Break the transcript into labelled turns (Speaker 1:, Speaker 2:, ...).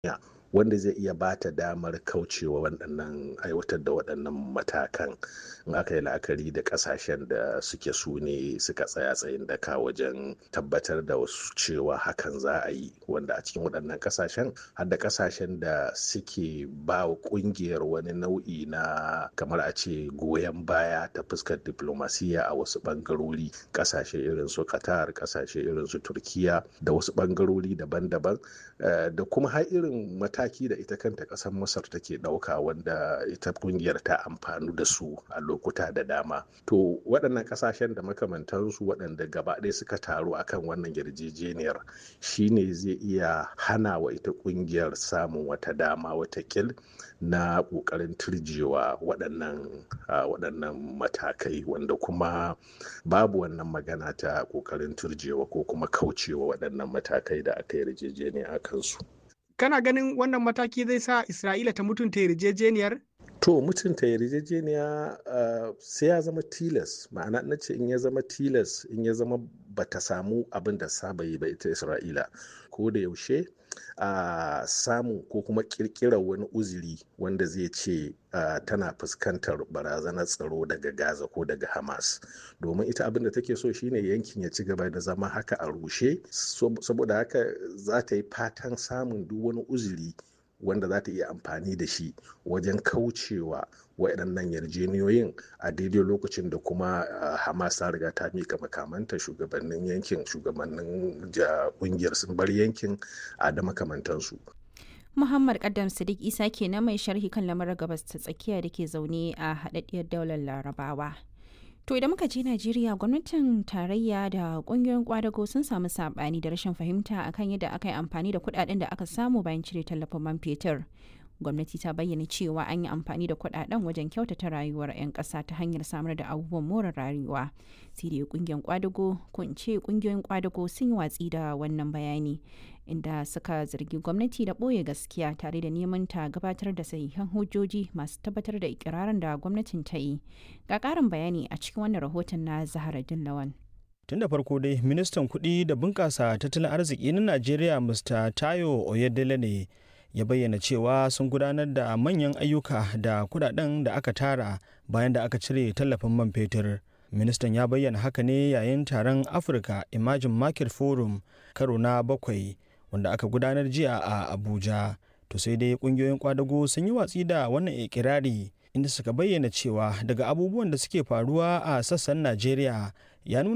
Speaker 1: wanda zai iya ba ta damar kaucewa waɗannan aiwatar da waɗannan matakan in aka yi la'akari da ƙasashen da suke su ne suka tsaya tsayin daka wajen tabbatar da wasu cewa hakan za a yi wanda a cikin waɗannan ƙasashen har da ƙasashen da suke ba wa ƙungiyar wani nau'i na kamar a ce goyon baya ta fuskar diplomasiya a wasu ɓangarori ƙasashe irin su qatar ƙasashe irin su turkiya da wasu ɓangarori daban-daban da kuma har irin mataki da ita kanta ƙasar masar take ɗauka wanda ita ƙungiyar ta amfanu da su a lokuta da dama to waɗannan ƙasashen da makamantansu waɗanda gaba ɗaya suka taru akan wannan yarjejeniyar shine zai iya hana wa ita ƙungiyar samun wata dama watakil na ƙoƙarin turjewa waɗannan waɗannan matakai wanda kuma babu wannan magana ta ƙoƙarin turjewa ko kuma kaucewa waɗannan matakai da aka yarjejeniya a kansu.
Speaker 2: kana ganin wannan mataki zai sa isra'ila ta mutunta yarjejeniyar
Speaker 1: to mutunta yarjejeniya uh, sai ya zama tilas ma'ana na ce in ya zama tilas in ya zama bata samu abin da saba yi ba ita isra'ila ko da yaushe a uh, samu ko kuma kirkirar wani uzuri wanda zai ce uh, tana fuskantar barazanar tsaro daga gaza ko daga hamas domin ita abin da take so shine yankin ya ci gaba da zama haka a rushe saboda haka za ta yi fatan samun duk wani uzuri wanda za ta iya amfani da shi wajen kaucewa waɗannan yarjeniyoyin a daidai lokacin da kuma hamas ta riga ta mika makamanta shugabannin yankin shugabannin ƙungiyar sun bar yankin a da makamantansu
Speaker 3: Muhammad Kaddam Sadiq Isa ke na mai sharhi kan lamarin gabas ta tsakiya da ke zaune a haɗaɗɗiyar daular Larabawa. To idan muka je Najeriya gwamnatin tarayya da kungiyoyin kwadago sun samu sabani da rashin fahimta akan yadda aka yi amfani da kudaden da aka samu bayan cire tallafin man fetur. Gwamnati ta bayyana cewa an yi amfani da kudaden wajen kyautata rayuwar 'yan ƙasa ta hanyar samar da abubuwan more rayuwa. Sai dai kungiyar kwadago ko in ce kungiyoyin kwadago sun yi watsi da wannan bayani inda suka zargi gwamnati da ɓoye gaskiya tare da neman ta gabatar da sahihan hujjoji masu tabbatar da ikirarin da gwamnatin ta yi ga ƙarin bayani a cikin wannan rahoton na zahara lawan
Speaker 4: tun da farko dai ministan kuɗi da bunƙasa tattalin arziki na najeriya mr tayo oyedele ne ya bayyana cewa sun gudanar da manyan ayyuka da kudaden da aka tara bayan da aka cire tallafin man fetur ministan ya bayyana haka ne yayin taron africa emerging market forum karo na bakwai wanda aka gudanar jiya a abuja to sai dai kungiyoyin kwadago sun yi watsi da wannan ikirari inda suka bayyana cewa daga abubuwan da suke faruwa a sassan najeriya ya nuna